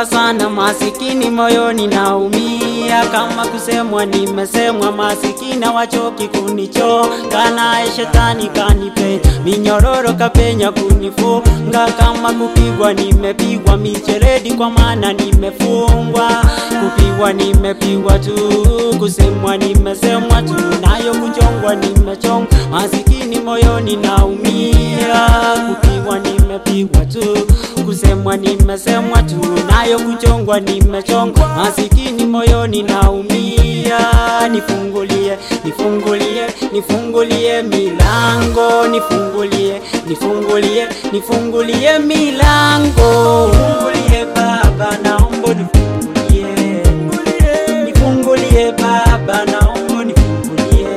naomba sana masikini, moyoni naumia, kama kusemwa nimesemwa, masikini wachoki kunichoka, naye shetani kanipe minyororo kapenya kunifunga, kama kupigwa nimepigwa micheredi, kwa maana nimefungwa, kupigwa nimepigwa tu, kusemwa nimesemwa tu, nayo kuchongwa nimechongwa, masikini moyoni naumia, kupigwa nimepigwa tu, kusemwa nimesemwa tu, nayo kuchongwa nimechongwa, masikini moyoni naumia, nifungulie, nifungulie, nifungulie milango, nifungulie, nifungulie, nifungulie milango, nifungulie Baba, naomba nifungulie, nifungulie Baba, naomba nifungulie,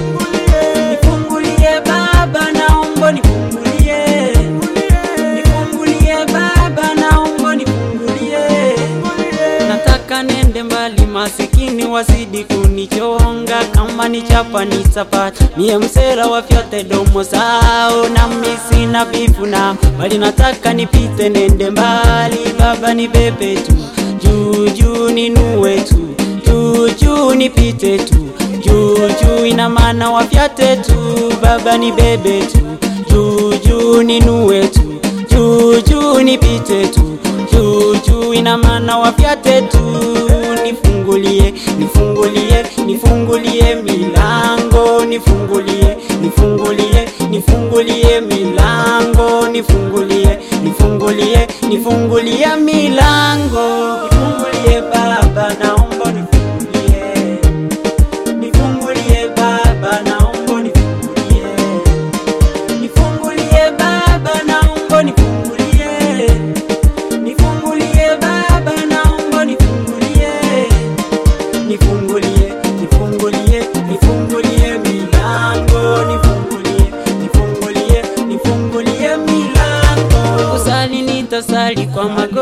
nifungulie Baba, naomba nifungulie, nifungulie Baba, naomba nifungulie. Nataka nende mbali, masikini wazidi kunichonga, kama ni chapa ni sapata, mie msera wa vyote domo sao, na mimi sina bifu na bali, nataka nipite nende mbali, Baba ni bebe tu juu juu, ninue tu juu juu, nipite tu juu juu, ina maana wafyate tu, Baba ni bebe tu juu juu, ninue tu juu juu, nipite tu juu juu, ina maana wafyate tu, nifungulie nifungulie nifungulie milango, nifungulie nifungulie nifungulie milango, nifungulie nifungulie nifungulie milango, nifungulie Baba, naomba nifungulie, nifungulie Baba, naomba nifungulie, nifungulie Baba, naomba nifungulie, nifungulie Baba, naomba nifungulie, nifungulie, nifungulie, nifungulie milango, nifungulie, nifungulie, nifungulie milango. Kusali nitasali kwa mago